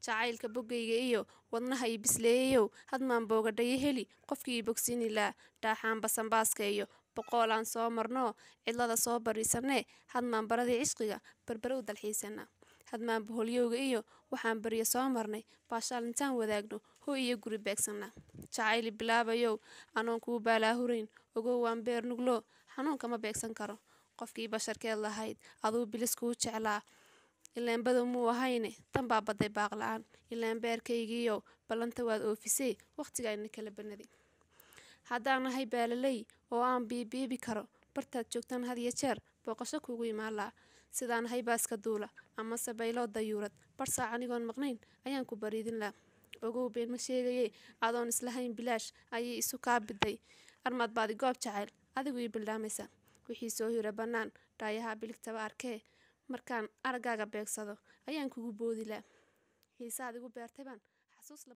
jacaylka boggayga iyo wadnaha ii bisleeyayow hadmaan boogadhayo heli qofkii ii bogsiini laa dhaaxaan basanbaaska iyo boqoolaan soo marnoo cidlada soo bariisanee hadmaan baradii cishqiga barbarow dalxiisanaa hadmaan boholyowga iyo waxaan baryo soo marnay baashaal intaan wadaagno hoy iyo guri beegsanaa jacayli bilaabayow anoon kuu baalaahurayn ogow waan beer nugloo xanuunkama beegsan karo qofkii basharkeed lahayd aduu bilis kuu jeclaa ilaan badow muu ahayne tan baa badday baaqla-aan ilaan beerkaygiiyow ballanta waad oofisee wakhtigaayna kala banaday haddaan nahay baalaley oo aan biibiibi karo bartaad joogtaan had iyo jeer booqasho kuugu imaanlaa sidaan nahay baaska duula amase bayloo dayuurad barsaac anigoon maqnayn ayaan ku bariidin laa ogow been ma sheegaye adoon islahayn bilaash ayay isu kaa biday armaad baadi goob jacayl adigu ii bildhaamaysa wixii soo hira bannaan dhaayaha biligtaba arkee markaan araggaaga beegsado ayaan kugu boodi laa xiisaad igu beertay baan xasuus